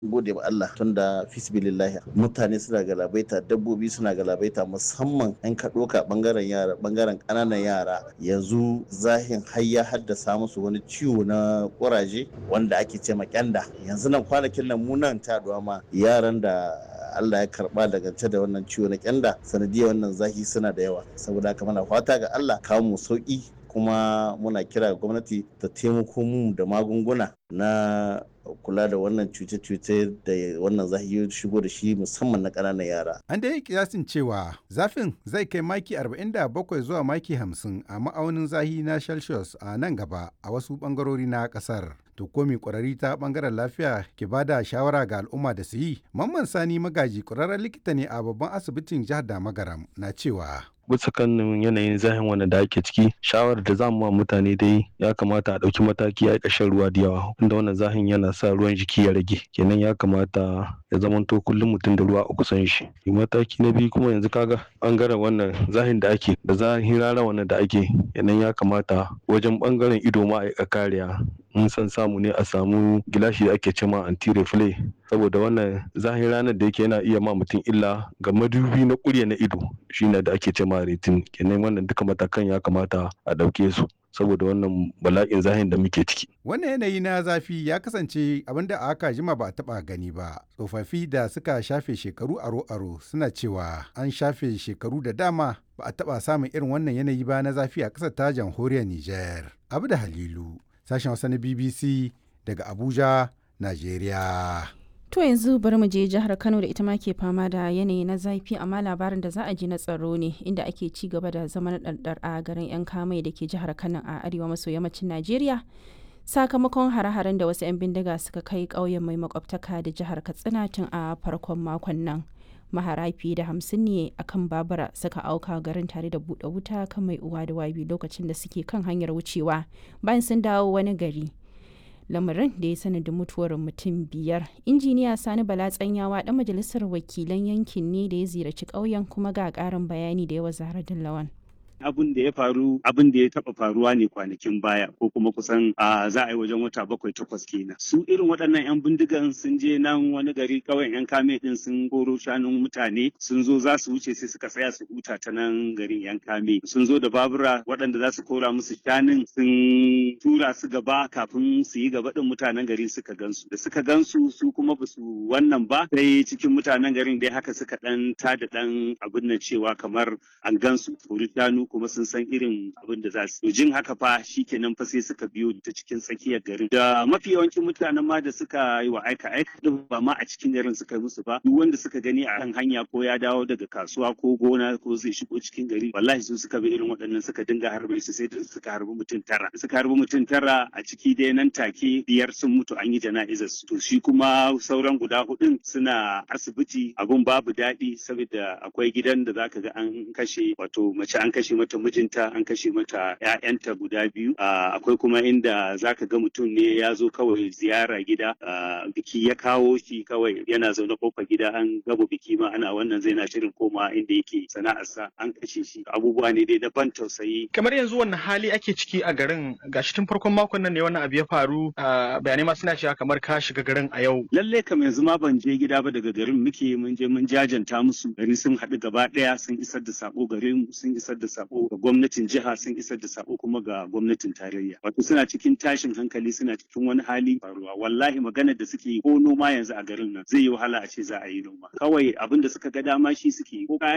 gode ma Allah tunda fisbilillahi mutane suna galabaita dabbobi suna galabaita musamman in ka ɗauka bangaren yara bangaren ƙananan yara yanzu zahin har ya haddasa musu wani ciwo na ƙuraje wanda ake ce ma kyanda yanzu nan kwanakin nan mu nan ta ma yaran da Allah ya karba dangance da wannan ciwo na kyanda sanadiyar wannan zahi suna da yawa saboda haka muna fata ga Allah kawo mu sauki kuma muna kira ga gwamnati ta taimako mu da magunguna na kula da wannan cuce-cuce da wannan zahi ya shigo da shi musamman na ƙananan yara. An da yi kiyasin cewa zafin zai kai maki 47 zuwa maki 50 a ma'aunin zahi na Celsius a nan gaba a wasu ɓangarori na ƙasar. To komi ƙwararri ta ɓangaren lafiya ke ba da shawara ga al'umma da su yi. Mamman Sani Magaji ƙwararren likita ne a babban asibitin jihar Damagaram na cewa. bisa kan yanayin zahin wanda da ake ciki shawarar da zamu ma mutane dai ya kamata a ɗauki mataki a ƙashin ruwa da yawa inda wannan zahin yana sa ruwan jiki ya rage kenan ya kamata ya zamanto kullum mutum da ruwa a kusan shi mataki na biyu kuma yanzu kaga bangaren wannan zahin da ake da zahin rana wannan da ake kenan ya kamata wajen bangaren ido ma a kariya in san samu ne a samu gilashi da ake cema anti reflay saboda wannan zahin ranar da yake yana iya ma mutum illa ga madubi na kurya na ido shine da ake cema retin kenan wannan duka matakan ya kamata a ɗauke su saboda wannan bala'in zahin da muke ciki. Wannan yanayi na zafi ya kasance abin da aka jima ba a taɓa gani ba. Tsofaffi da suka shafe shekaru aro-aro suna cewa an shafe shekaru da dama ba a taɓa samun irin wannan yanayi ba na zafi a ƙasar ta jamhuriyar Nijar. Abu da Halilu, sashen Hausa na BBC daga Abuja, Najeriya. To yanzu bari mu je jihar Kano da ita ma ke fama da yanayi na zafi amma labarin da za a ji na tsaro ne inda ake ci gaba da zaman ɗarɗar a garin 'yan kamai da ke jihar Kano a arewa maso yammacin Najeriya. Sakamakon hare-haren da wasu 'yan bindiga suka kai ƙauyen mai makwabtaka da jihar Katsina tun a farkon makon nan. Mahara fiye da hamsin ne a kan babura suka auka garin tare da buɗe wuta kan mai uwa da wabi lokacin da suke kan hanyar wucewa bayan sun dawo wani gari. lamarin da ya sanadin mutuwar mutum biyar injiniya sani bala tsanyawa dan majalisar wakilan yankin ne da ya ziyarci ƙauyen kuma ga ƙarin bayani da yawa zahra lawan abin da ya faru abin da ya taba faruwa ne kwanakin baya ko kuma kusan a za a yi wajen wata bakwai takwas kenan su irin waɗannan yan bindigan sun je nan wani gari kawai yan kame din sun koro shanun mutane sun zo za su wuce sai suka tsaya su huta ta nan garin yan kame sun zo da babura waɗanda za su kora musu shanun sun tura su gaba kafin su yi gaba din mutanen gari suka gansu da suka gansu su kuma ba su wannan ba sai cikin mutanen garin dai haka suka dan tada dan abin nan cewa kamar an gansu kori shanu kuma sun san irin abin da za su jin haka fa shikenan fa sai suka biyo ta cikin tsakiyar garin da mafi yawancin mutanen ma da suka yi wa aika aika din ba ma a cikin garin suka yi musu ba duk wanda suka gani a kan hanya ko ya dawo daga kasuwa ko gona ko zai shigo cikin gari wallahi su suka bi irin waɗannan suka dinga harbe su sai da suka harbi mutum tara suka harbi mutum tara a ciki dai nan take biyar sun mutu an yi jana'izar su to shi kuma sauran guda hudun suna asibiti abun babu daɗi saboda akwai gidan da zaka ga an kashe wato mace an kashe mata mijinta an kashe mata ƴaƴanta guda biyu akwai kuma inda zaka ga mutum ne ya zo kawai ziyara gida biki ya kawo shi kawai yana zaune kofar gida an gaba biki ma ana wannan zai na shirin koma inda yake sana'arsa an kashe shi abubuwa ne dai na ban tausayi kamar yanzu wannan hali ake ciki a garin gashi tun farkon makon nan ne wannan abu ya faru bayanai ma suna cewa kamar ka shiga garin a yau lalle kam yanzu ma ban je gida ba daga garin muke mun je mun jajanta musu gari sun haɗu gaba ɗaya sun isar da sako garin sun isar da sako ga gwamnatin jiha sun isar da sako kuma ga gwamnatin tarayya wato suna cikin tashin hankali suna cikin wani hali faruwa wallahi maganar da suke yi ko noma yanzu a garin nan zai yi wahala a ce za a yi noma kawai abin da suka ga dama shi suke yi ko